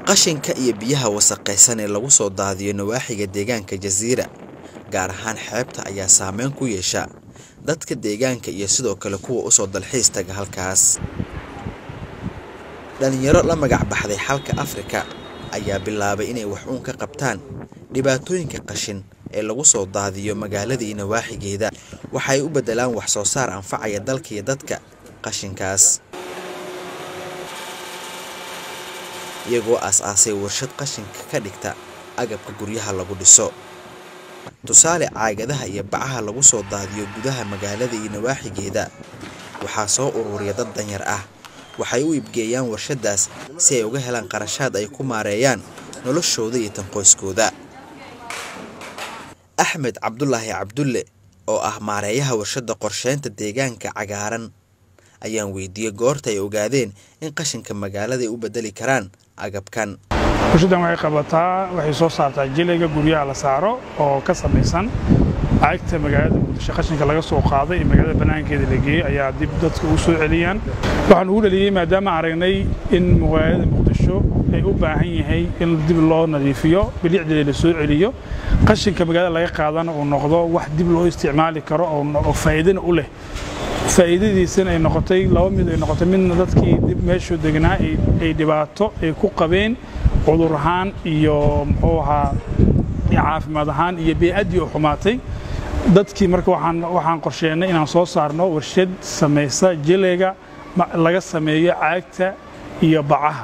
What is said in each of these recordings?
qashinka iyo biyaha wasakhaysan ee lagu soo daadiyo nawaaxiga deegaanka jasiira gaar ahaan xeebta ayaa saameyn ku yeesha dadka deegaanka iyo sidoo kale kuwa usoo dalxiis taga halkaas dhalinyaro la magac baxday xalka afrika ayaa bilaabay inay wax uun ka qabtaan dhibaatooyinka qashin ee lagu soo daadiyo magaalada iyo nawaaxigeeda waxay u beddelaan wax soo saar anfacaya dalka iyo dadka qashinkaas iyagoo aas-aasay warshad qashinka ka dhigta agabka guryaha lagu dhiso tusaale caagadaha iyo bacaha lagu soo daadiyo gudaha magaalada iyo nawaaxigeeda waxaa soo ururiya dad danyar ah waxay u iibgeeyaan warshaddaas si ay uga helaan qarashaad ay ku maareeyaan noloshooda iyo tan qoyskooda axmed cabdulaahi cabdulle oo ah maareeyaha warshadda qorsheynta deegaanka cagaaran ayaan weydiiyey goorta ay ogaadeen in qashinka magaalada ay u beddeli karaan agabkan warshaddan waxay qabataa waxay soo saartaa jilayga guryaha la saaro oo ka samaysan lacagta magaalada muqdisho qashinka laga soo qaaday ee magaalada bannaankeeda la geeyey ayaa dib dadka ugu soo celiyaan waxaan ugu dhaliyey maadaama aragnay in magaalada muqdisho ay u baahan yahay in dib loo nadiifiyo bilicdeeda la soo celiyo qashinka magaalada laga qaadana uu noqdo wax dib loo isticmaali karo oo faa'iidana u leh faa'iidadiisana ay noqotay laba mid ay noqotay midna dadkii dib meeshuu degnaa ay dhibaato ay ku qabeen cudur ahaan iyo muxuu ahaa caafimaad ahaan iyo bey'addii oo xumaatay dadkii marka waxaan waxaan qorsheennay inaan soo saarno warshad samaysa jilayga laga sameeyo caagta iyo bacaha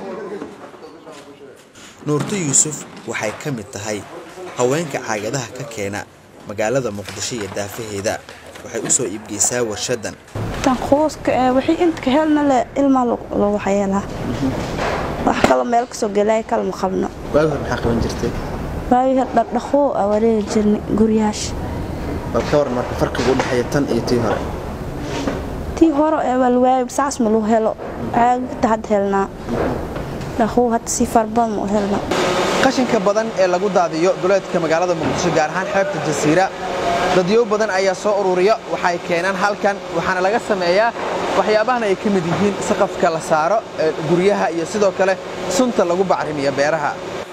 nuurto yuusuf waxay ka mid tahay haweenka caagadaha ka keena magaalada muqdisho iyo daafaheeda waxay u soo iibgeysaa warshaddan tanquuska wixii inta ka helna le ilmaa loo waxyeelaa wax kalo meel kasoo gelaya kale ma qabno waagi hore maxaa qaban jirtay waagi hore dhardhaqoo aa wareegi jirnay guryaasha bal ka waran marka farqiga u dhexeeya tan iyo tii hore tii hore ee walwaayo saas ma lagu helo caagta hadda helnaa dhaqoo hadda si farbadan ma u helna qashinka badan ee lagu daadiyo duleedka magaalada muqdisho gaar ahaan xeebta jasiira dadyo badan ayaa soo ururiya waxay keenaan halkan waxaana laga sameeyaa waxyaabahan ay ka mid yihiin saqafka la saaro guryaha iyo sidoo kale sunta lagu bacrimiyo beeraha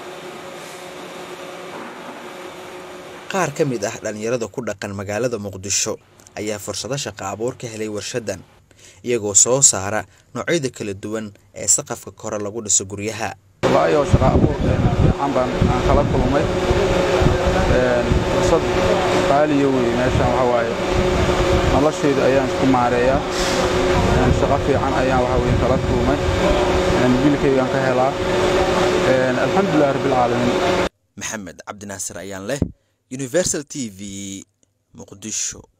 qaar ka mid ah dhallinyarada ku dhaqan magaalada muqdisho ayaa fursado shaqa abuur ka helay warshaddan iyagoo soo saara noocyada kala duwan ee saqafka kore lagu dhiso guryaha waayo shaqa abuur fiican baan aan kala kulmay fursad qaaliya wey meeshan waxa waaye noloshayda ayaan isku maareeyaa shaqo fiican ayaan waxa weye kala kulmay bilkaygaan ka helaa alxamdulilah rabbilcaalamiin maxamed cabdinaasir ayaan leh universal t v muqdisho